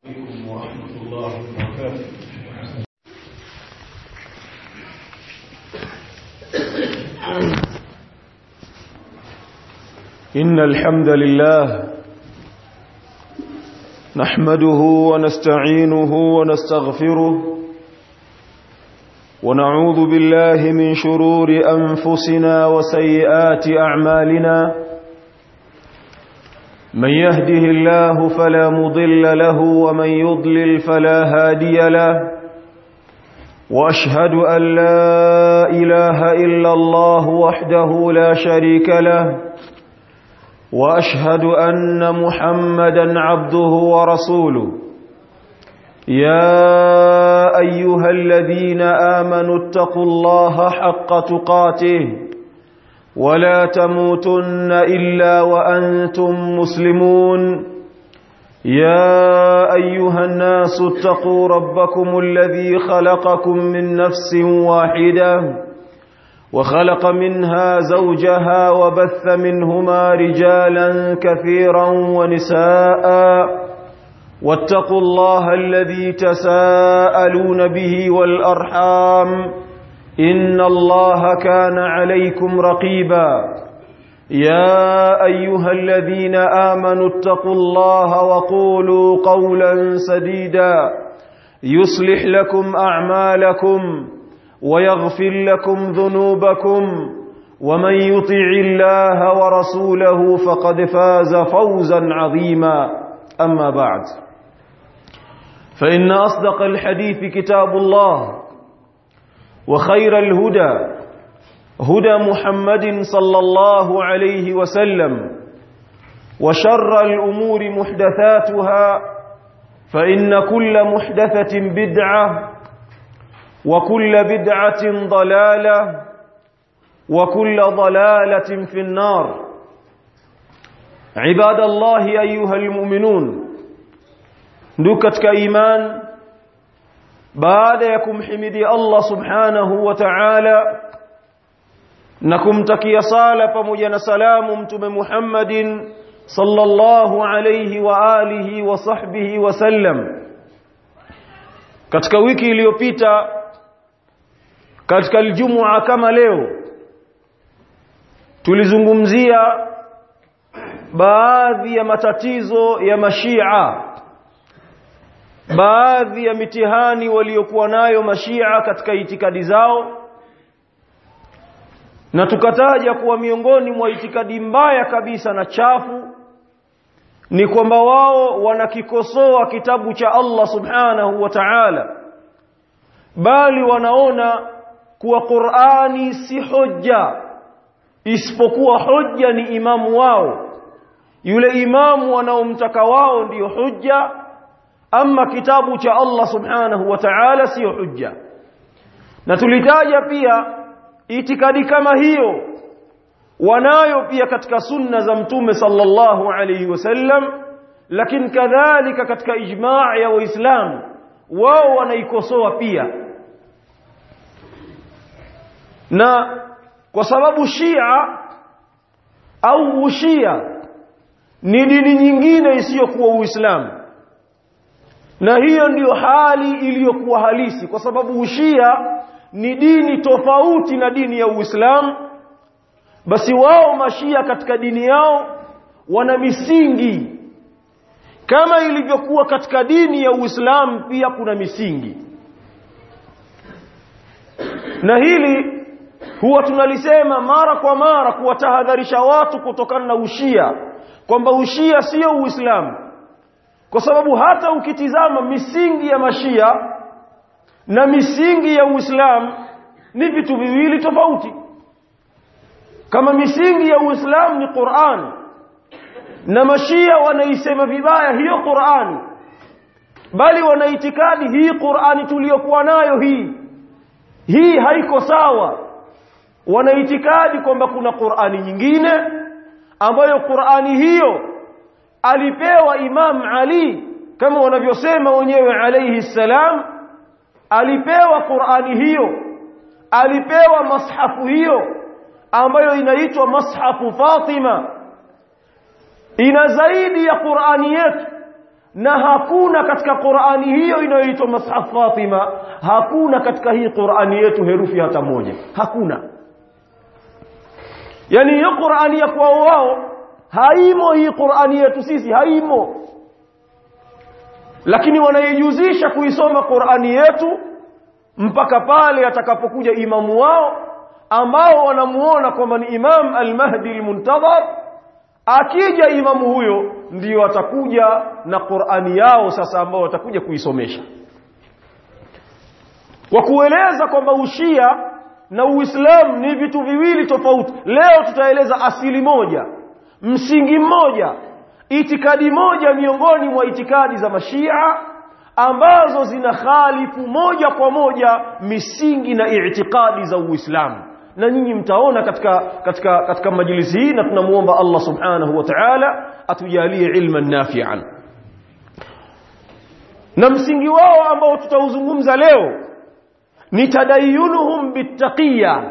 عليكم ورحمة الله وبركاته إن الحمد لله نحمده ونستعينه ونستغفره ونعوذ بالله من شرور أنفسنا وسيئات أعمالنا من يهده الله فلا مضل له ومن يضلل فلا هادي له واشهد ان لا اله الا الله وحده لا شريك له واشهد ان محمدا عبده ورسوله يا ايها الذين امنوا اتقوا الله حق تقاته ولا تموتن الا وانتم مسلمون يا ايها الناس اتقوا ربكم الذي خلقكم من نفس واحده وخلق منها زوجها وبث منهما رجالا كثيرا ونساء واتقوا الله الذي تساءلون به والارحام ان الله كان عليكم رقيبا يا ايها الذين امنوا اتقوا الله وقولوا قولا سديدا يصلح لكم اعمالكم ويغفر لكم ذنوبكم ومن يطع الله ورسوله فقد فاز فوزا عظيما اما بعد فان اصدق الحديث كتاب الله وخير الهدى هدى محمد صلى الله عليه وسلم وشر الأمور محدثاتها فإن كل محدثة بدعة وكل بدعة ضلالة وكل ضلالة في النار عباد الله أيها المؤمنون نكتك إيمان baada ya kumhimidi Allah subhanahu wa ta'ala na kumtakia sala pamoja na salamu mtume Muhammadin sallallahu alayhi wa alihi wa sahbihi wa sallam katika wiki iliyopita katika aljumua kama leo tulizungumzia baadhi ya matatizo ya mashia baadhi ya mitihani waliokuwa nayo mashia katika itikadi zao na tukataja kuwa miongoni mwa itikadi mbaya kabisa na chafu ni kwamba wao wanakikosoa kitabu cha Allah subhanahu wa ta'ala bali wanaona kuwa Qur'ani si hoja isipokuwa hoja ni imamu wao yule imamu wanaomtaka wao ndiyo hujja ama kitabu cha Allah subhanahu wa ta'ala sio hujja na tulitaja pia itikadi kama hiyo wanayo pia katika sunna za mtume sallallahu alayhi wasallam lakini kadhalika katika ijma' ya waislamu wao wanaikosoa pia na kwa sababu Shia au Ushia ni dini nyingine isiyokuwa Uislamu na hiyo ndiyo hali iliyokuwa halisi kwa sababu ushia ni dini tofauti na dini ya Uislamu basi wao mashia katika dini yao wana misingi kama ilivyokuwa katika dini ya Uislamu pia kuna misingi na hili huwa tunalisema mara kwa mara kuwatahadharisha watu kutokana na ushia kwamba ushia sio Uislamu kwa sababu hata ukitizama misingi ya mashia na misingi ya Uislamu ni vitu viwili tofauti kama misingi ya Uislamu ni Qur'an na mashia wanaisema vibaya hiyo Qur'an bali wanaitikadi hii Qur'ani tuliyokuwa nayo hii hii haiko sawa wanaitikadi kwamba kuna Qur'ani nyingine ambayo Qur'ani hiyo alipewa Imam Ali kama wanavyosema wenyewe alayhi salam alipewa Qur'ani hiyo alipewa mashafu hiyo ambayo inaitwa mashafu Fatima ina zaidi ya Qur'ani yetu na hakuna katika Qur'ani hiyo inayoitwa Mushaf Fatima hakuna katika hii Qur'ani yetu herufi hata moja hakuna yani hiyo Qur'ani ya kwao wao haimo hii Qur'ani yetu sisi haimo lakini wanaijuzisha kuisoma Qur'ani yetu mpaka pale atakapokuja imamu wao ambao wanamuona kwamba ni Imam Al-Mahdi Al-Muntadhar akija imamu huyo ndio atakuja na Qur'ani yao sasa ambao watakuja kuisomesha kwa kueleza kwamba ushia na uislamu ni vitu viwili tofauti leo tutaeleza asili moja msingi mmoja itikadi moja miongoni mwa itikadi za mashia ambazo zina khalifu moja kwa moja misingi na itikadi za uislamu na nyinyi mtaona katika katika katika majlisi hii na tunamuomba Allah subhanahu wa ta'ala atujalie ilman nafi'an na msingi wao ambao tutauzungumza leo ni tadayunuhum bittaqiyya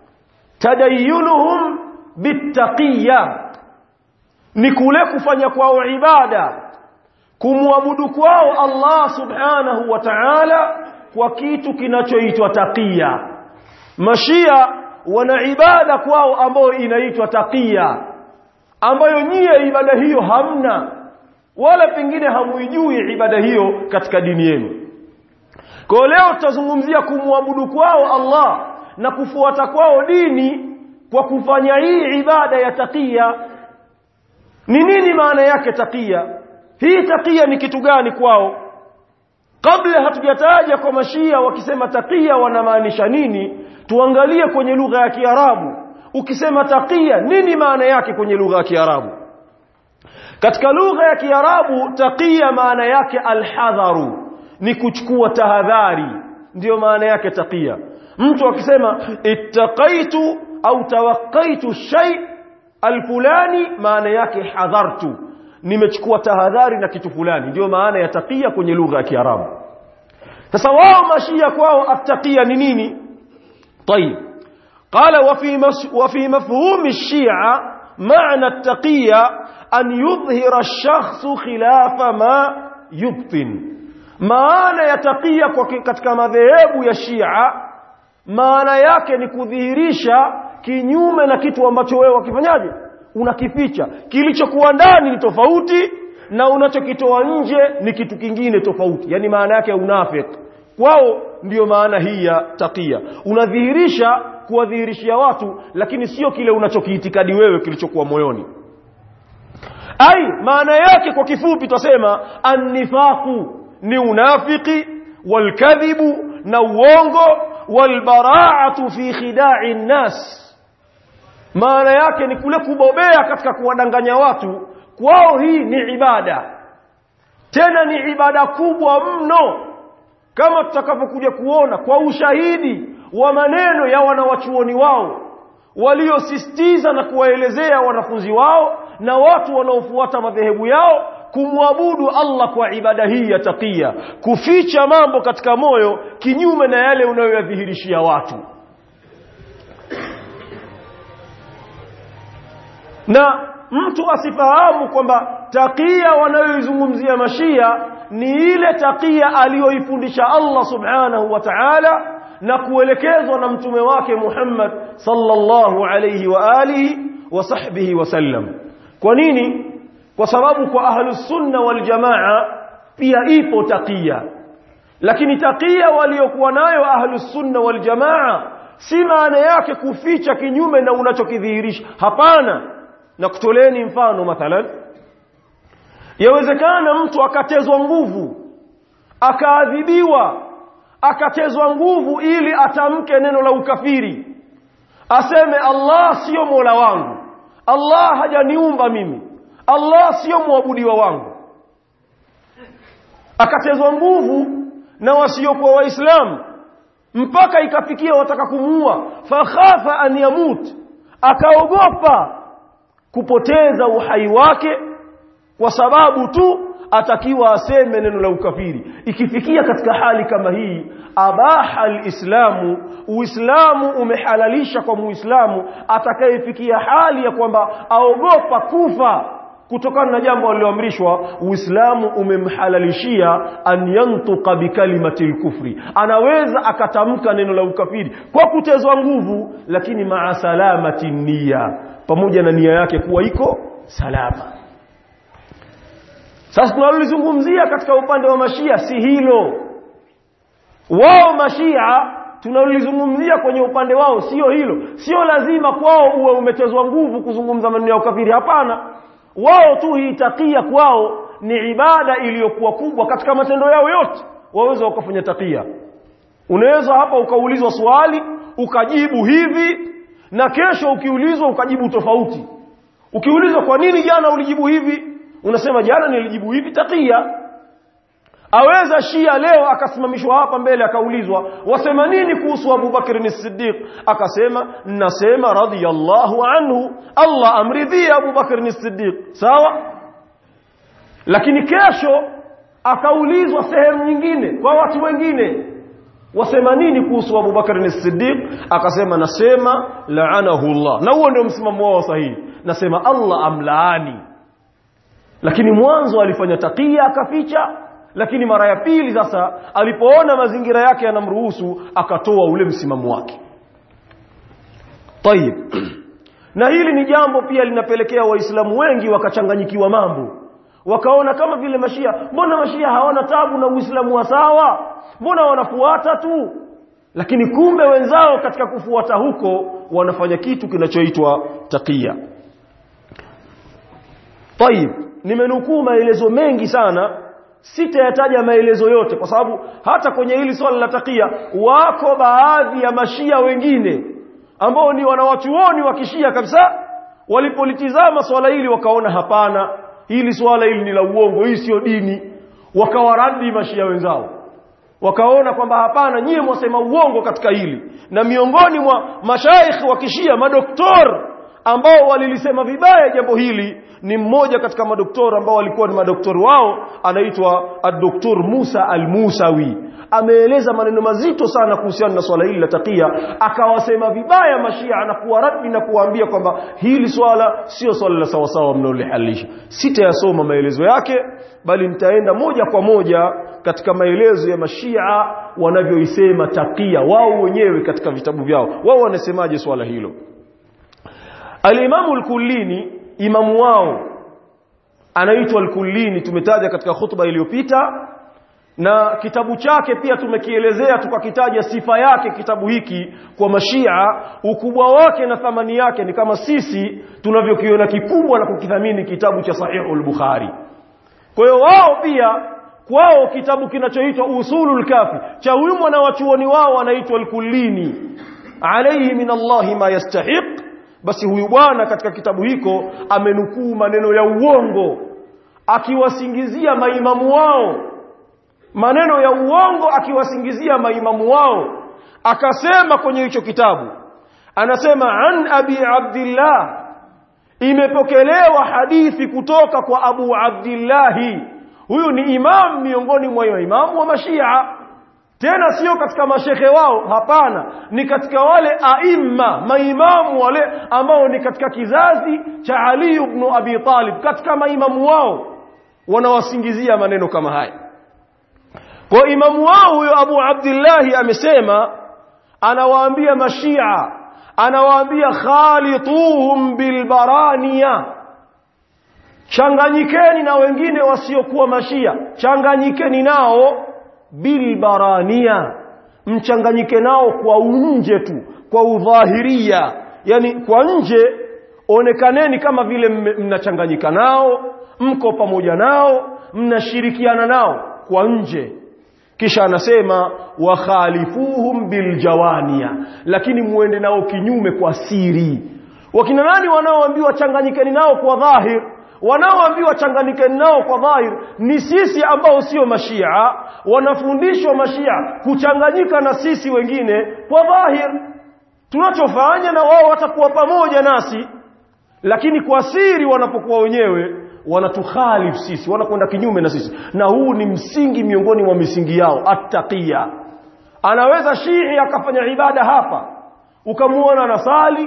tadayunuhum bittaqiyya ni kule kufanya kwao ibada kumwabudu kwao Allah subhanahu wa ta'ala kwa kitu kinachoitwa taqiya mashia wana ibada kwao ambayo inaitwa taqiya ambayo nyie ibada hiyo hamna wala pengine hamuijui ibada hiyo katika dini yenu kwa leo tutazungumzia kumwabudu kwao Allah na kufuata kwao dini kwa kufanya hii ibada ya taqiya ni nini maana yake taqiya hii taqiya ni kitu gani kwao kabla hatujataja kwa mashia wakisema taqiya wanamaanisha nini tuangalie kwenye lugha ya Kiarabu ukisema taqiya nini maana yake kwenye lugha ya Kiarabu katika lugha ya Kiarabu taqiya maana yake alhadharu ni kuchukua tahadhari ndiyo maana yake taqiya mtu akisema ittaqaitu au tawaqqaitu shay alfulani maana yake hadhartu nimechukua tahadhari na kitu fulani ndio maana ya taqiya kwenye lugha ya Kiarabu sasa wao mashia kwao attaqiya ni nini طيب قال وفي مس وفي مفهوم الشيعة معنى التقية أن يظهر الشخص خلاف ما يبطن maana ya takia katika madhehebu ya Shia maana yake ni kudhihirisha kinyume na kitu ambacho wewe wakifanyaje unakificha kilichokuwa ndani ni tofauti na unachokitoa nje ni kitu kingine tofauti yani maana yake unafiki kwao ndiyo maana hii ya takia unadhihirisha kuwadhihirishia watu lakini sio kile unachokiitikadi wewe kilichokuwa moyoni ai maana yake kwa kifupi tutasema annifaqu ni unafiki walkadhibu na uongo walbara'atu fi khida'i nnas maana yake ni kule kubobea katika kuwadanganya watu kwao hii ni ibada tena ni ibada kubwa mno kama tutakapokuja kuona kwa ushahidi wa maneno ya wanawachuoni wao waliosisitiza na kuwaelezea wanafunzi wao na watu wanaofuata madhehebu yao kumwabudu Allah kwa ibada hii ya takia kuficha mambo katika moyo kinyume na yale unayoyadhihirishia watu na mtu asifahamu kwamba takia wanayoizungumzia mashia ni ile takia aliyoifundisha Allah subhanahu wa ta'ala na kuelekezwa na mtume wake Muhammad sallallahu alayhi wa alihi wa sahbihi wasallam kwa nini kwa sababu kwa ahlus sunna wal jamaa pia ipo takia lakini takia waliokuwa nayo ahlus sunna wal jamaa si maana yake kuficha kinyume na unachokidhihirisha hapana na kutoleni mfano mathalan yawezekana mtu akatezwa nguvu akaadhibiwa akatezwa nguvu ili atamke neno la ukafiri aseme Allah sio Mola wangu Allah hajaniumba mimi Allah sio muabudiwa wangu akatezwa nguvu na wasiokuwa waislamu mpaka ikafikia wataka kumuua fakhafa an yamut akaogopa kupoteza uhai wake kwa sababu tu atakiwa aseme neno la ukafiri ikifikia katika hali kama hii abaha alislamu uislamu umehalalisha kwa muislamu atakayefikia hali ya kwamba aogopa kufa kutokana na jambo aliloamrishwa Uislamu umemhalalishia an yantuqa bikalimati kufri anaweza akatamka neno la ukafiri kwa kutezwa nguvu lakini maa salamati nia pamoja na nia yake kuwa iko salama sasa tunalolizungumzia katika upande wa mashia si hilo wao mashia tunalolizungumzia kwenye upande wao sio hilo sio lazima kwao uwe umetezwa nguvu kuzungumza maneno ya ukafiri hapana wao tu hii takia kwao ni ibada iliyokuwa kubwa katika matendo yao yote waweza wakafanya takia unaweza hapa ukaulizwa swali ukajibu hivi na kesho ukiulizwa ukajibu tofauti ukiulizwa kwa nini jana ulijibu hivi unasema jana nilijibu hivi takia aweza shia leo akasimamishwa hapa mbele akaulizwa wasema nini kuhusu Abu Bakr as-Siddiq akasema nasema radiyallahu anhu Allah amridhia Abu Bakr as-Siddiq sawa lakini kesho akaulizwa sehemu nyingine kwa watu wengine wasema nini kuhusu Abu Bakr as-Siddiq akasema nasema laanahu Allah na huo ndio msimamo wao sahihi nasema Allah amlaani lakini mwanzo alifanya takia akaficha lakini mara ya pili sasa alipoona mazingira yake yanamruhusu akatoa ule msimamo wake Tayib na hili ni jambo pia linapelekea waislamu wengi wakachanganyikiwa mambo wakaona kama vile mashia mbona mashia hawana tabu na uislamu wa sawa mbona wanafuata tu lakini kumbe wenzao katika kufuata huko wanafanya kitu kinachoitwa takia Tayib nimenukuu maelezo mengi sana sitayataja maelezo yote kwa sababu hata kwenye hili swala la takia wako baadhi ya mashia wengine ambao ni wanawachuoni wa kishia kabisa walipolitizama swala hili wakaona hapana hili swala hili ni la uongo hii sio dini wakawaradi mashia wenzao wakaona kwamba hapana nyie mwasema uongo katika hili na miongoni mwa mashaikh wa kishia madoktor ambao walilisema vibaya jambo hili ni mmoja katika madoktori ambao walikuwa ni madoktori wao anaitwa ad-doktor Musa al-Musawi ameeleza maneno mazito sana kuhusiana na swala hili la takia akawasema vibaya mashia na kuwaradi na kuwaambia kwamba hili swala sio swala la sawa sawa mnaolihalisha sitayasoma maelezo yake bali nitaenda moja kwa moja katika maelezo ya mashia wanavyoisema takia wao wenyewe katika vitabu vyao wao wanasemaje swala hilo Al-Imamu al-Kullini imamu wao anaitwa al-Kullini tumetaja katika khutba iliyopita na kitabu chake pia tumekielezea tukakitaja sifa yake kitabu hiki kwa mashia ukubwa wake na thamani yake ni kama sisi tunavyokiona kikubwa na kukithamini kitabu cha Sahihul Bukhari kwa hiyo wao pia kwao kitabu kinachoitwa Usulul Kafi cha huyu mwanawachuoni wao anaitwa al-Kullini alayhi min Allah ma yastahiq basi huyu bwana katika kitabu hiko amenukuu maneno ya uongo akiwasingizia maimamu wao maneno ya uongo akiwasingizia maimamu wao akasema kwenye hicho kitabu anasema an abi abdillah imepokelewa hadithi kutoka kwa abu abdillahi huyu ni imam miongoni mwa imamu wa mashia tena sio katika mashehe wao hapana ni katika wale aimma maimamu wale ambao ni katika kizazi cha Ali ibn Abi Talib katika maimamu wao wanawasingizia maneno kama haya kwa imamu wao huyo Abu Abdullah amesema anawaambia mashia anawaambia khalituhum bilbaraniya changanyikeni na wengine wasiokuwa mashia changanyikeni nao bilbarania mchanganyike nao kwa nje tu kwa udhahiria yani kwa nje onekaneni kama vile mnachanganyika nao mko pamoja nao mnashirikiana nao kwa nje kisha anasema wakhalifuhum biljawania lakini muende nao kinyume kwa siri wakina nani wanaoambiwa changanyikeni nao kwa dhahir wanaoambiwa changanyikeni nao kwa dhahir ni sisi ambao sio mashia wanafundishwa mashia kuchanganyika na sisi wengine kwa dhahir tunachofanya na wao watakuwa pamoja nasi lakini kwa siri wanapokuwa wenyewe wanatukhalifu sisi wanakwenda kinyume na sisi na huu ni msingi miongoni mwa misingi yao attaqiya anaweza shii akafanya ibada hapa ukamuona anasali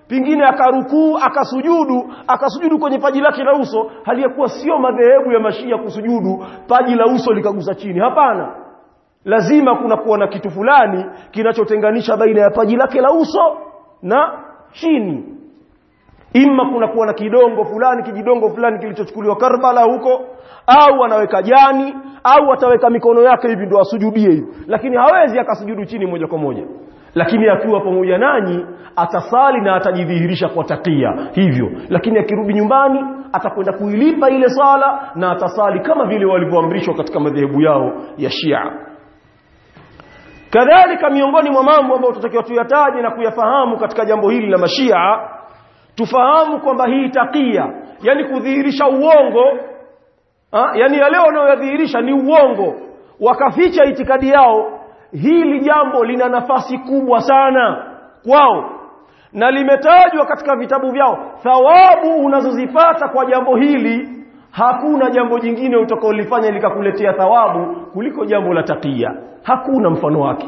pingine akarukuu akasujudu akasujudu kwenye paji lake la uso hali ya kuwa sio madhehebu ya mashia kusujudu paji la uso likagusa chini hapana lazima kuna kuwa na kitu fulani kinachotenganisha baina ya paji lake la uso na chini imma kuna kuwa na kidongo fulani kijidongo fulani kilichochukuliwa Karbala huko au anaweka jani au ataweka mikono yake hivi ndio asujudie hivi lakini hawezi akasujudu chini moja kwa moja lakini akiwa pamoja nanyi atasali na atajidhihirisha kwa takia hivyo lakini akirudi nyumbani atakwenda kuilipa ile sala na atasali kama vile walivyoamrishwa katika madhehebu yao ya Shia kadhalika miongoni mwa mambo ambayo tutakiwa tuyataje na kuyafahamu katika jambo hili la mashia tufahamu kwamba hii takia yani kudhihirisha uongo ha? yani yale wanayodhihirisha ni uongo wakaficha itikadi yao hili jambo lina nafasi kubwa sana kwao na limetajwa katika vitabu vyao thawabu unazozipata kwa jambo hili hakuna jambo jingine utakaolifanya likakuletea thawabu kuliko jambo la takia hakuna mfano wake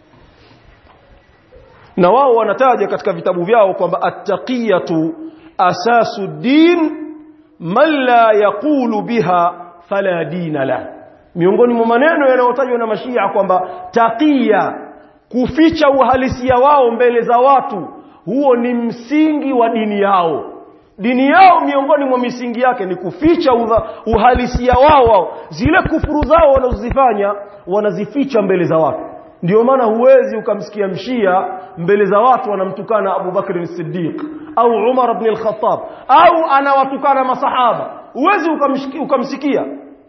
na wao wanataja katika vitabu vyao kwamba attaqiyatu asasu din man la yaqulu biha fala dina la miongoni mwa maneno yanayotajwa na mashia kwamba taqiya kuficha uhalisia wao mbele za watu huo ni msingi wa dini yao dini yao miongoni mwa misingi yake ni kuficha udha, uhalisia wao wao zile kufuru zao wanazozifanya wanazificha mbele za watu ndio maana huwezi ukamsikia mshia mbele za watu anamtukana Abu Bakr as-Siddiq au Umar ibn al-Khattab au anawatukana masahaba huwezi ukamsikia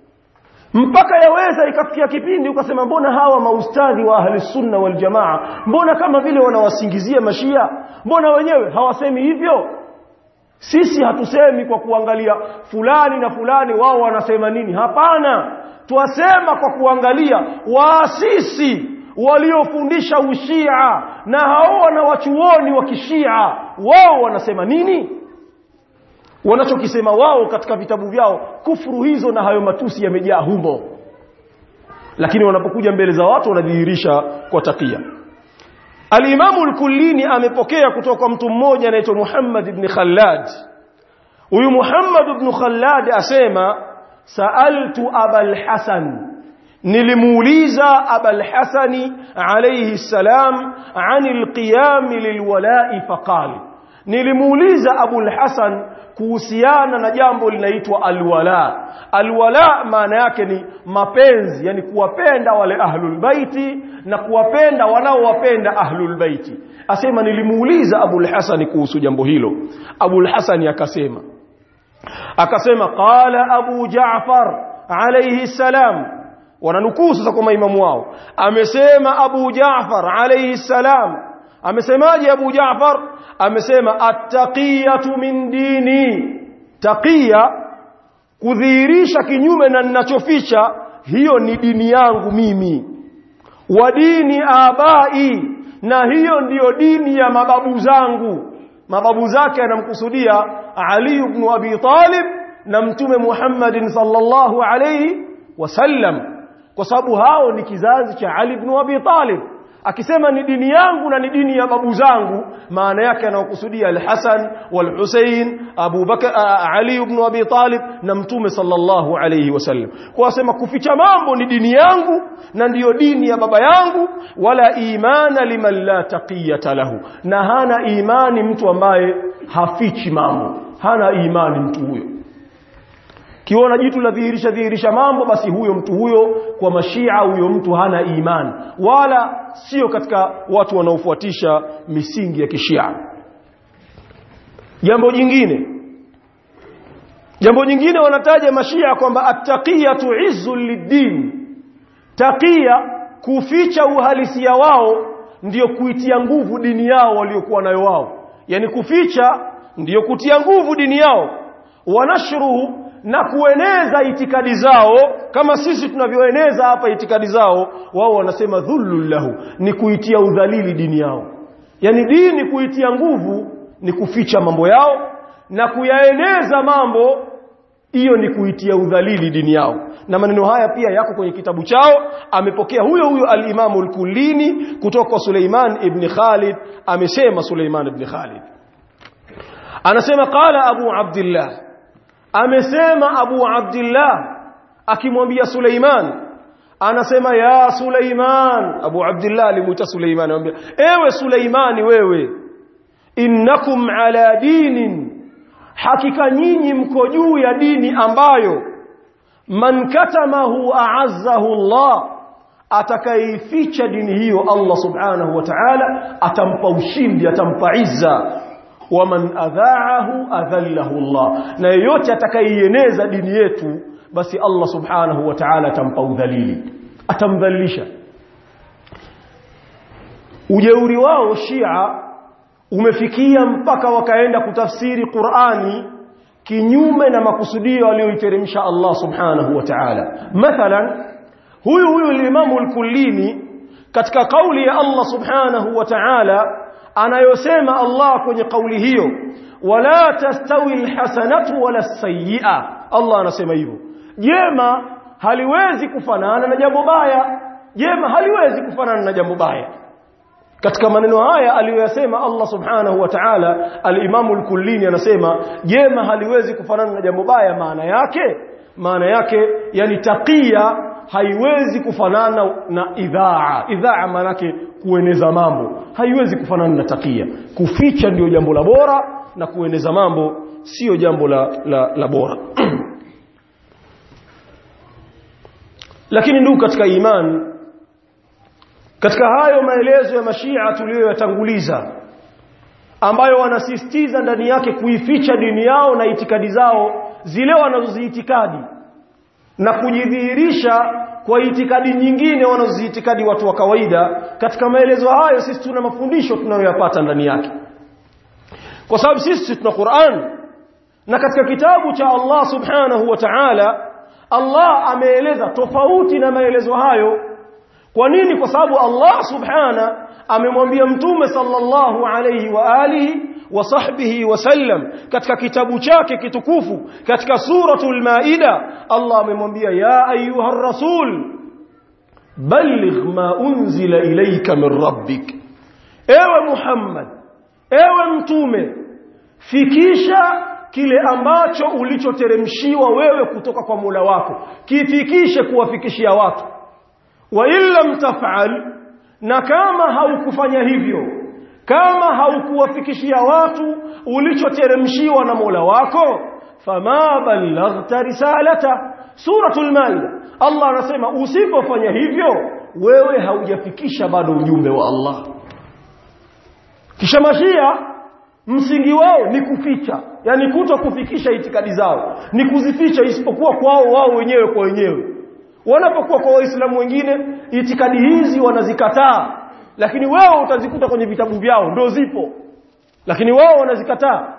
mpaka yaweza ikafikia kipindi ukasema mbona hawa maustadhi wa ahli sunna wal jamaa mbona kama vile wanawasingizia mashia mbona wenyewe hawasemi hivyo sisi hatusemi kwa kuangalia fulani na fulani wao wanasema nini hapana twasema kwa kuangalia waasisi waliofundisha ushia na hao wanawachuoni wa kishia wao wanasema nini wanachokisema wao katika vitabu vyao kufuru hizo na hayo matusi yamejaa humo lakini wanapokuja mbele za watu wanadhihirisha kwa takia Al-Imamu al-Kullini amepokea kutoka kwa mtu mmoja anaitwa Muhammad ibn Khallad huyu Muhammad ibn Khallad asema sa'altu Abul Hasan nilimuuliza Abul Hasani alayhi salam anil qiyam lilwala'i faqala nilimuuliza Abul Hasan kuhusiana na jambo linaitwa alwala alwala maana yake ni mapenzi yani kuwapenda wale ahlul baiti na kuwapenda wanaowapenda ahlul baiti asema nilimuuliza Abul Hasan kuhusu jambo hilo Abul Hasan akasema akasema qala Abu Ja'far alayhi salam wananukuu sasa kwa maimamu wao amesema Abu Ja'far alayhi salam amesemaje Abu Ja'far amesema attaqiyatu min dini taqiya kudhihirisha kinyume na ninachoficha hiyo ni dini yangu mimi wa dini abai na hiyo ndiyo dini ya mababu zangu mababu zake anamkusudia Ali ibn Abi Talib na mtume Muhammadin sallallahu alayhi wasallam kwa sababu hao ni kizazi cha Ali ibn Abi Talib akisema ni dini yangu na ni dini ya babu zangu maana yake anakusudia al-Hasan wal-Husayn Abu Bakar Ali ibn Abi Talib na mtume sallallahu alayhi wasallam kwa asema kuficha mambo ni dini yangu na ndiyo dini ya baba yangu wala imana liman la taqiyata lahu na hana imani mtu ambaye hafichi mambo hana imani mtu huyo kiona jitu la dhihirisha dhihirisha mambo basi huyo mtu huyo kwa mashia huyo mtu hana imani wala sio katika watu wanaofuatisha misingi ya kishia jambo jingine jambo jingine wanataja mashia kwamba attaqiyatu izzul lid-din taqiya kuficha uhalisia wao ndiyo kuitia nguvu dini yao waliokuwa nayo wao yani kuficha ndiyo kutia nguvu dini yao wanashruhu na kueneza itikadi zao kama sisi tunavyoeneza hapa itikadi zao wao wanasema dhullul lahu ni kuitia udhalili dini yao yani dini kuitia nguvu ni kuficha mambo yao na kuyaeneza mambo hiyo ni kuitia udhalili dini yao na maneno haya pia yako kwenye kitabu chao amepokea huyo huyo al-Imamu al-Kullini kutoka kwa Suleiman ibn Khalid amesema Suleiman ibn Khalid anasema qala abu abdullah amesema abu abdullah akimwambia suleiman anasema ya suleiman abu abdullah alimuita suleiman anamwambia ewe suleimani wewe innakum ala dinin hakika nyinyi mko juu ya dini ambayo man katamahu a'azzahu Allah atakaificha dini hiyo Allah subhanahu wa ta'ala atampa ushindi atampa izza waman adha'ahu adhallahu Allah na yeyote atakayeieneza dini yetu basi Allah subhanahu wa ta'ala atampa udhalili atamdhalilisha ujeuri wao Shia umefikia mpaka wakaenda kutafsiri Qur'ani kinyume na makusudio aliyoiteremsha Allah subhanahu wa ta'ala mathalan huyu huyu limamu al-kullini katika kauli ya Allah subhanahu wa ta'ala anayosema Allah kwenye kauli hiyo wala tastawi alhasanatu wala sayyi'a Allah anasema hivyo jema haliwezi kufanana na jambo baya jema haliwezi kufanana na jambo baya katika maneno haya aliyoyasema Allah subhanahu wa ta'ala al-Imam al-Kullini anasema jema haliwezi kufanana na jambo baya maana yake maana yake yani takia haiwezi kufanana na idhaa idhaa maana yake kueneza mambo haiwezi kufanana na takia kuficha ndio jambo la bora na kueneza mambo sio jambo la, la, la bora lakini ndugu katika imani katika hayo maelezo ya mashia tuliyoyatanguliza ambayo wanasisitiza ndani yake kuificha dini yao na itikadi zao zile wanazoziitikadi na kujidhihirisha kwa itikadi nyingine wanazoziitikadi watu wa kawaida katika maelezo hayo sisi tuna mafundisho tunayoyapata ndani yake kwa sababu sisi tuna Qur'an na katika kitabu cha Allah subhanahu wa ta'ala Allah ameeleza tofauti na maelezo hayo kwa nini kwa sababu Allah subhana amemwambia mtume sallallahu alayhi wa alihi wa sahbihi wasallam katika kitabu chake kitukufu katika suratul maida Allah amemwambia ya ayuha rasul balligh ma unzila ilayka min rabbik ewe Muhammad ewe mtume fikisha kile ambacho ulichoteremshiwa wewe kutoka kwa Mola wako kifikishe kuwafikishia watu wa illam taf'al na kama haukufanya hivyo kama haukuwafikishia watu ulichoteremshiwa na Mola wako fama ballaghta risalata suratul maida Allah anasema usipofanya hivyo wewe haujafikisha bado ujumbe wa Allah kisha mashia msingi wao ni kuficha yani kuto kufikisha itikadi zao ni kuzificha isipokuwa kwao wao wenyewe kwa wenyewe wanapokuwa kwa waislamu wengine itikadi hizi wanazikataa lakini wao utazikuta kwenye vitabu vyao ndio zipo lakini wao wanazikataa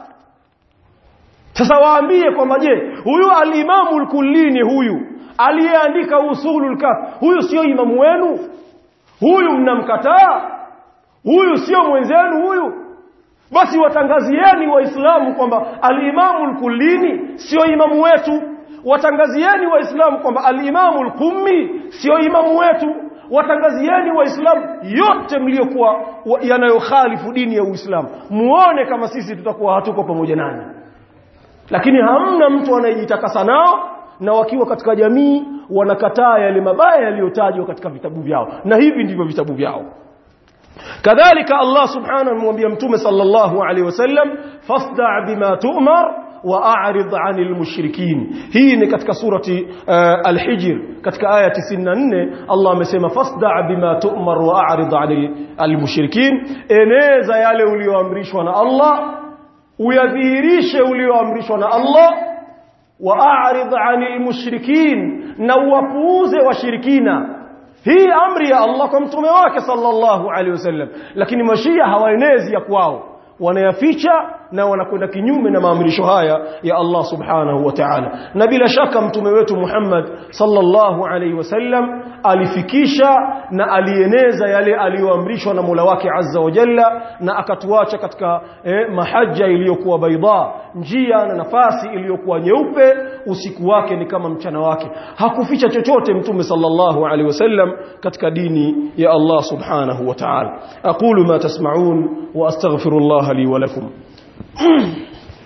sasa waambie kwamba je huyu alimamu al-kullini huyu aliyeandika usulul kaf huyu sio imamu wenu huyu mnamkataa huyu sio mwenzenu huyu basi watangazieni waislamu kwamba alimamu al-kullini sio imamu wetu watangazieni waislamu kwamba al-imamu al-qummi sio imamu wetu watangazieni waislamu yote mliokuwa yanayokhalifu dini ya Uislamu muone kama sisi tutakuwa hatuko pamoja nanyi lakini hamna mtu anayejitakasa nao na wakiwa katika jamii wanakataa yale mabaya yaliyotajwa katika vitabu vyao na hivi ndivyo vitabu vyao kadhalika Allah subhanahu amemwambia mtume sallallahu alaihi wasallam fasda' bima tu'mar واعرض عن المشركين hii ni katika surati uh, al-hijr katika aya 94 Allah amesema fasda' bima tu'mar wa'rid 'anil al-mushrikin eneza yale ulioamrishwa na Allah uyadhihirishe ulioamrishwa na Allah wa'rid 'anil mushrikin na uwapuuze washirikina hii amri ya Allah kwa mtume wake sallallahu alaihi wasallam lakini mashia hawaenezi ya kwao wanayaficha na wanakwenda kinyume na maamrisho haya ya Allah subhanahu wa ta'ala na bila shaka mtume wetu Muhammad sallallahu alaihi wasallam alifikisha na alieneza yale aliyoamrishwa na Mola wake azza wa jalla na akatuacha katika eh, mahajja iliyokuwa baida njia na nafasi iliyokuwa nyeupe usiku wake ni kama mchana wake hakuficha chochote mtume sallallahu alaihi wasallam katika dini ya Allah subhanahu wa ta'ala aqulu ma tasma'un wa astaghfirullah li wa lakum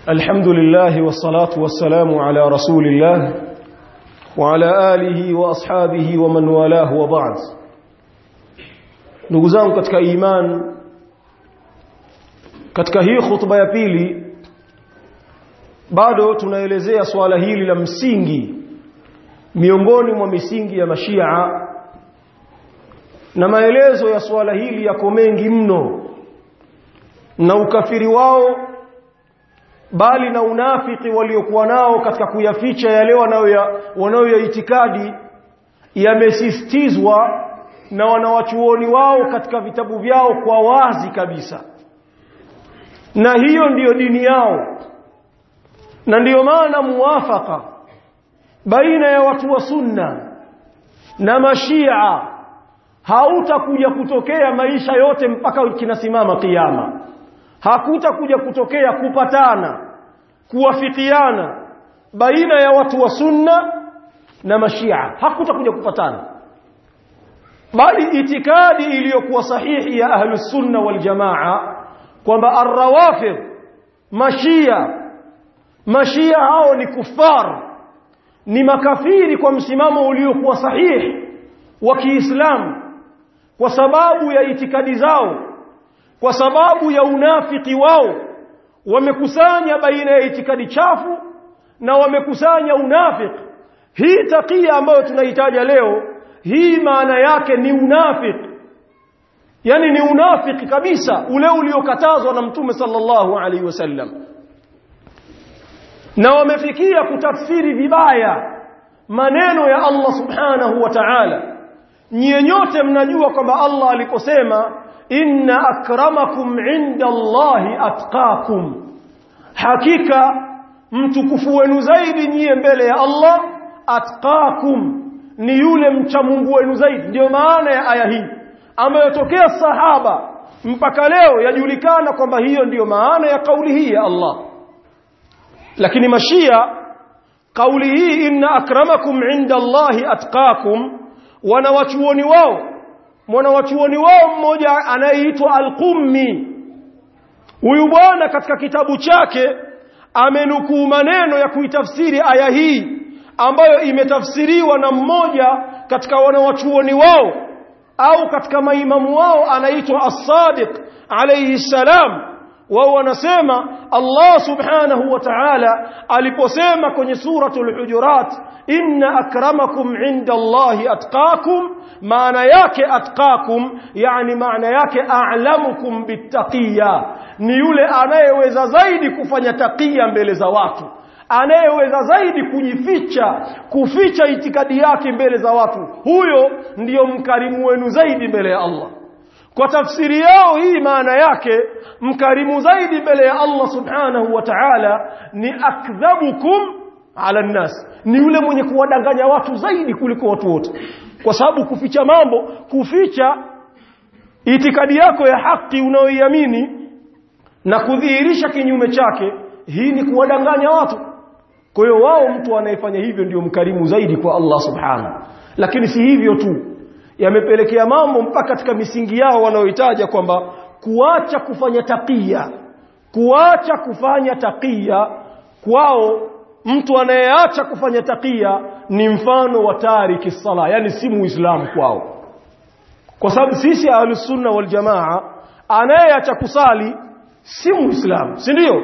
الحمد لله والصلاة والسلام على رسول الله وعلى آله وأصحابه ومن والاه وبعد ndugu zangu katika iman katika hii khutba ya pili bado tunaelezea swala hili la msingi miongoni mwa misingi ya mashia na maelezo ya swala hili yako mengi mno na ukafiri wao bali na unafiki waliokuwa nao katika kuyaficha yale wanayoyaitikadi yamesisitizwa na wanawachuoni wao katika vitabu vyao kwa wazi kabisa na hiyo ndiyo dini yao na ndiyo maana muwafaka baina ya watu wa sunna na mashia hautakuja kutokea maisha yote mpaka kinasimama kiyama hakutakuja kutokea kupatana kuwafikiana baina ya watu wa sunna na mashia hakutakuja kupatana bali itikadi iliyokuwa sahihi ya ahlus sunna wal jamaa kwamba arrawafid mashia mashia hao ni kufar ni makafiri kwa msimamo uliokuwa sahihi wa Kiislamu kwa sababu ya itikadi zao kwa sababu ya unafiki wao wamekusanya baina ya itikadi chafu na wamekusanya unafiki hii takia ambayo tunahitaja leo hii maana yake ni unafiki yani ni unafiki kabisa ule uliokatazwa na mtume sallallahu alaihi wasallam na wamefikia kutafsiri vibaya maneno ya Allah subhanahu wa ta'ala nyie nyote mnajua kwamba Allah aliposema inna akramakum inda Allahi atqakum hakika mtukufu wenu zaidi nyie mbele ya Allah atqakum ni yule mcha Mungu wenu zaidi ndio maana ya aya hii ambayo tokea sahaba mpaka leo yajulikana kwamba hiyo ndiyo maana ya kauli hii ya Allah lakini mashia kauli hii inna akramakum inda Allahi atqakum wanawachuoni wao mwanawachuoni wao mmoja anayeitwa Al-Qummi huyu bwana katika kitabu chake amenukuu maneno ya kuitafsiri aya hii ambayo imetafsiriwa na mmoja katika wanawachuoni wao au katika maimamu wao anaitwa As-Sadiq alayhi salam wao wanasema Allah subhanahu wa ta'ala aliposema kwenye suratul hujurat inna akramakum inda Allahi atqakum maana yake atqakum yani maana yake a'lamukum bittaqiya ni yule anayeweza zaidi kufanya taqiya mbele za watu anayeweza zaidi kujificha kuficha itikadi yake mbele za watu huyo ndiyo mkarimu wenu zaidi mbele ya Allah kwa tafsiri yao hii maana yake mkarimu zaidi mbele ya Allah subhanahu wa ta'ala ni akdhabukum ala nnas ni yule mwenye kuwadanganya watu zaidi kuliko watu wote kwa sababu kuficha mambo kuficha itikadi yako ya haki unayoiamini na kudhihirisha kinyume chake hii ni kuwadanganya watu kwa hiyo wao mtu anayefanya hivyo ndio mkarimu zaidi kwa Allah subhanahu lakini si hivyo tu yamepelekea mambo mpaka katika misingi yao wanaohitaja kwamba kuacha kufanya takia kuacha kufanya takia kwao mtu anayeacha kufanya takia ni mfano wa tariki sala yani si muislamu kwao kwa sababu sisi ahlus sunna wal jamaa anayeacha kusali si muislamu si ndio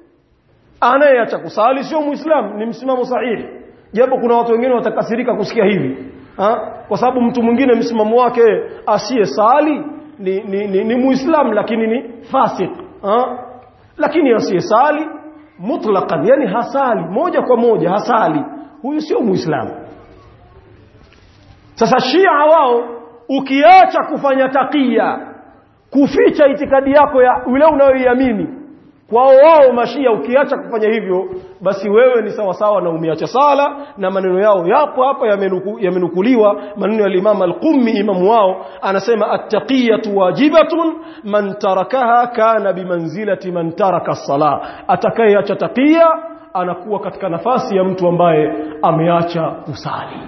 anayeacha kusali sio muislamu ni msimamo sahihi japo kuna watu wengine watakasirika kusikia hivi ha? kwa sababu mtu mwingine msimamo wake asiye sali ni, ni, ni, ni muislamu lakini ni fasik ha? lakini asiye sali mutlaqan yani hasali moja kwa moja hasali huyu sio muislamu sasa shia wao ukiacha kufanya takia kuficha itikadi yako ya ule unayoiamini kwao wao mashia ukiacha kufanya hivyo basi wewe ni sawa sawa na umeacha sala na maneno yao yapo hapa yamenuku, yamenukuliwa maneno ya Imam Al-Qummi imamu wao anasema at-taqiyatu wajibatun man tarakaha kana bimanzilati man taraka as-sala atakayeacha taqiya anakuwa katika nafasi ya mtu ambaye ameacha kusali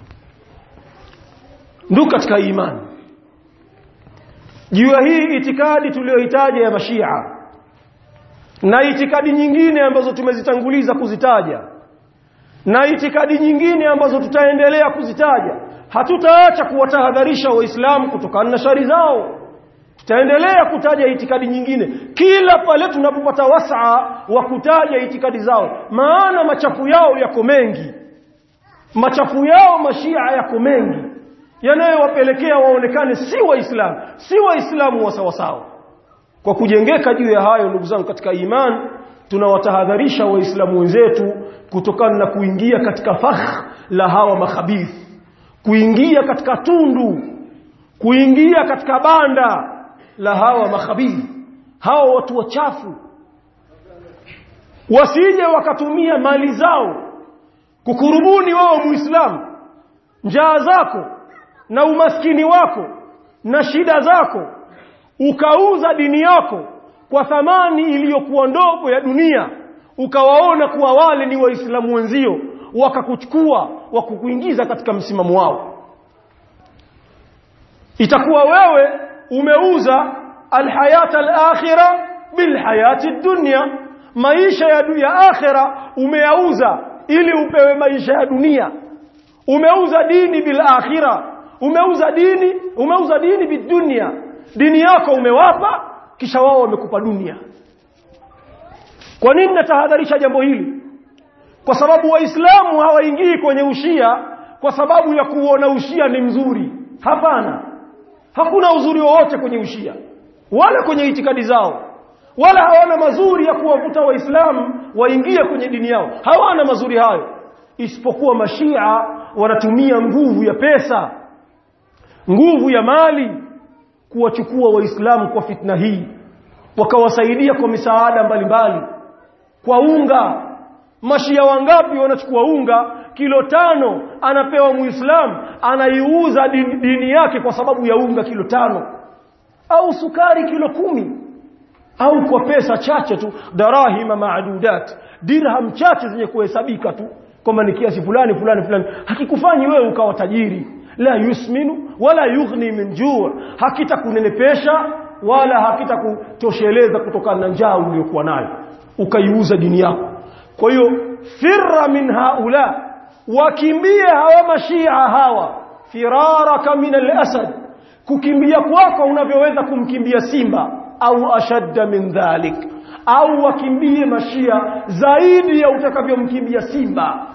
ndugu katika imani juu ya hii itikadi tuliyohitaji ya mashia na itikadi nyingine ambazo tumezitanguliza kuzitaja na itikadi nyingine ambazo tutaendelea kuzitaja hatutaacha kuwatahadharisha waislamu kutokana na shari zao tutaendelea kutaja itikadi nyingine kila pale tunapopata wasaa wa kutaja itikadi zao maana machafu yao yako mengi machafu yao mashia yako mengi yanayowapelekea waonekane si waislamu si waislamu wa sawasawa kwa kujengeka juu ya hayo ndugu zangu katika iman tunawatahadharisha waislamu wenzetu kutokana na kuingia katika fakh la hawa makhabith kuingia katika tundu kuingia katika banda la hawa makhabith hawa watu wachafu wasije wakatumia mali zao kukurubuni wao muislamu njaa zako na umaskini wako na shida zako ukauza dini yako kwa thamani iliyokuwa ndogo ya dunia ukawaona kuwa wale ni waislamu wenzio wakakuchukua wakukuingiza katika msimamo wao itakuwa wewe umeuza alhayata alakhira bilhayati dunya maisha ya, ya akhira umeyauza ili upewe maisha ya dunia umeuza dini bil akhira umeuza dini umeuza dini bidunia dini yako umewapa kisha wao wamekupa dunia kwa nini natahadharisha jambo hili kwa sababu waislamu hawaingii kwenye ushia kwa sababu ya kuona ushia ni mzuri hapana hakuna uzuri wowote kwenye ushia wala kwenye itikadi zao wala hawana mazuri ya kuwavuta waislamu waingie kwenye dini yao hawana mazuri hayo isipokuwa mashia wanatumia nguvu ya pesa nguvu ya mali kuwachukua waislamu kwa fitna hii wakawasaidia kwa misaada mbalimbali kwa unga mashia wangapi wanachukua unga kilo tano anapewa muislamu anaiuza dini, dini yake kwa sababu ya unga kilo tano au sukari kilo kumi au kwa pesa chache tu darahima maadudat dirham chache zenye kuhesabika tu kwamba ni kiasi fulani fulani fulani hakikufanyi wewe ukawa tajiri la yusminu wala yughni min juu hakitakunenepesha wala hakitakutosheleza kutokana na njaa uliyokuwa nayo ukaiuza dini yako kwa hiyo firra min haula wakimbie hawa mashia hawa firaraka min al-asad kukimbia kwako unavyoweza kumkimbia simba au ashadda min dhalik au wakimbie mashia zaidi ya utakavyomkimbia simba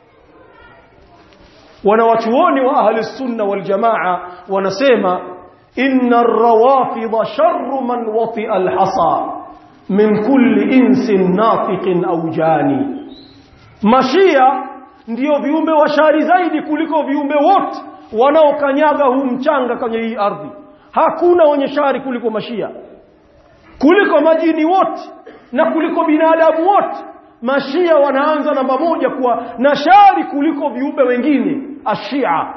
wanawachuoni wa ahli sunna wal jamaa wanasema inna ar-rawafid sharru man wati'a al-hasa min kulli insin nafiqin au jani mashia ndiyo viumbe washari zaidi kuliko viumbe wote wanaokanyaga huu mchanga kwenye hii ardhi hakuna wenye shari kuliko mashia kuliko majini wote na kuliko binadamu wote mashia wanaanza namba moja kuwa na shari kuliko viumbe wengine ashia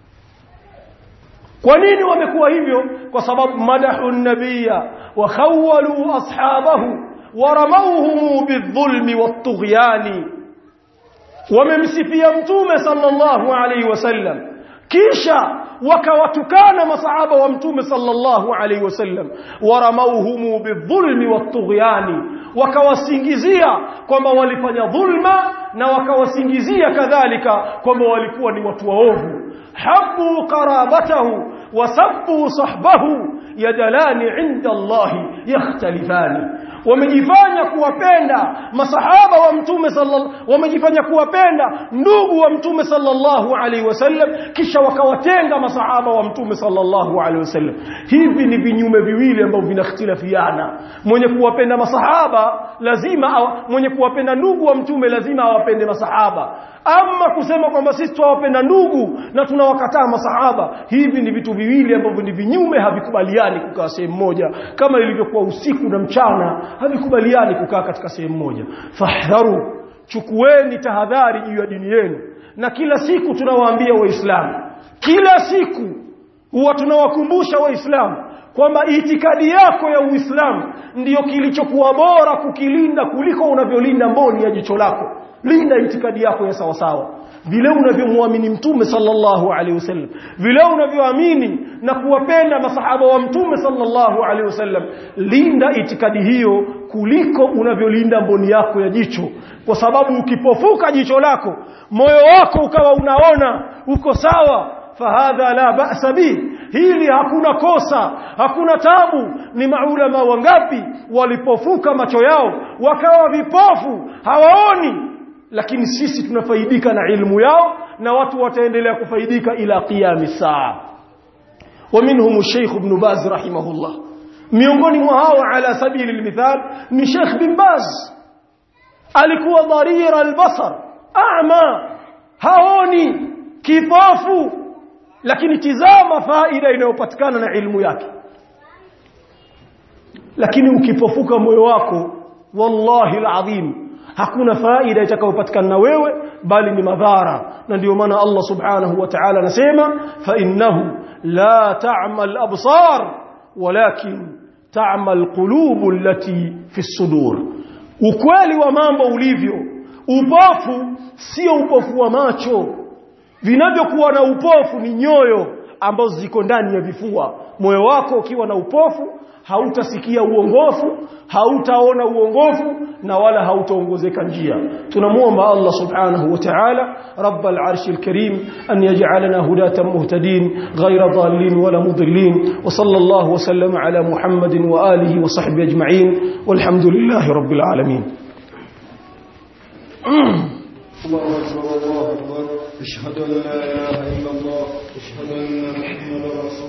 kwa nini wamekuwa hivyo kwa sababu madahu nabiyya wa khawwalu ashabahu wa ramawhum bidhulmi wattughyani wamemsifia mtume sallallahu alaihi wasallam kisha wakawatukana masahaba wa mtume sallallahu alaihi wasallam waramauhumu bidhulmi wattughyani wakawasingizia kwamba walifanya dhulma na wakawasingizia kadhalika kwamba walikuwa ni watu waovu habu qarabatahu wasabbu sahbahu yadalani inda Allahi yakhtalifani wamejifanya kuwapenda masahaba wa mtume sallallahu wamejifanya kuwapenda ndugu wa mtume sallallahu alaihi wasallam kisha wakawatenga masahaba wa mtume sallallahu alaihi wasallam hivi ni vinyume viwili ambavyo vinakhtilafiana mwenye kuwapenda masahaba lazima awa, mwenye kuwapenda ndugu wa mtume lazima awapende masahaba ama kusema kwamba sisi tuwapenda ndugu na tunawakataa masahaba hivi ni vitu viwili ambavyo ni vinyume havikubaliani kukaa sehemu moja kama ilivyokuwa usiku na mchana havikubaliani kukaa katika sehemu moja fahdharu chukueni tahadhari juu ya dini yenu na kila siku tunawaambia waislamu kila siku huwa tunawakumbusha waislamu kwamba itikadi yako ya uislamu ndiyo kilichokuwa bora kukilinda kuliko unavyolinda mboni ya jicho lako linda itikadi yako ya sawa sawa vile unavyomwamini mtume sallallahu alaihi wasallam vile unavyoamini na kuwapenda masahaba wa mtume sallallahu alaihi wasallam linda itikadi hiyo kuliko unavyolinda mboni yako ya jicho kwa sababu ukipofuka jicho lako moyo wako ukawa unaona uko sawa fahadha la ba'sa bi hili hakuna kosa hakuna tabu ni maulama wangapi walipofuka macho yao wakawa vipofu hawaoni lakini sisi tunafaidika na ilmu yao na watu wataendelea kufaidika ila qiyam saa ومنهم الشيخ ابن باز رحمه الله miongoni mwa hao ala sabili almithal ni Sheikh bin Baz alikuwa dharir albasar a'ma haoni kipofu lakini tizama faida inayopatikana na ilmu yake lakini ukipofuka moyo wako wallahi alazim hakuna faida itakayopatikana na wewe bali ni madhara na ndio maana Allah subhanahu wa ta'ala anasema fa innahu la ta'mal absar walakin ta'mal qulubu allati fi sudur ukweli wa mambo ulivyo upofu sio upofu wa macho vinavyokuwa na upofu ni nyoyo ambazo ziko ndani ya vifua moyo wako ukiwa na upofu hautasikia uongofu hautaona uongofu na wala hautaongozeka njia tunamuomba Allah subhanahu wa ta'ala rabbal arshil karim an yaj'alana hudatan muhtadin ghayra dhalin wala mudillin wa sallallahu wa sallama ala muhammadin wa alihi wa sahbihi ajma'in walhamdulillahi rabbil alamin الله أكبر الله أكبر أشهد أن لا إله إلا الله أشهد أن محمدا رسول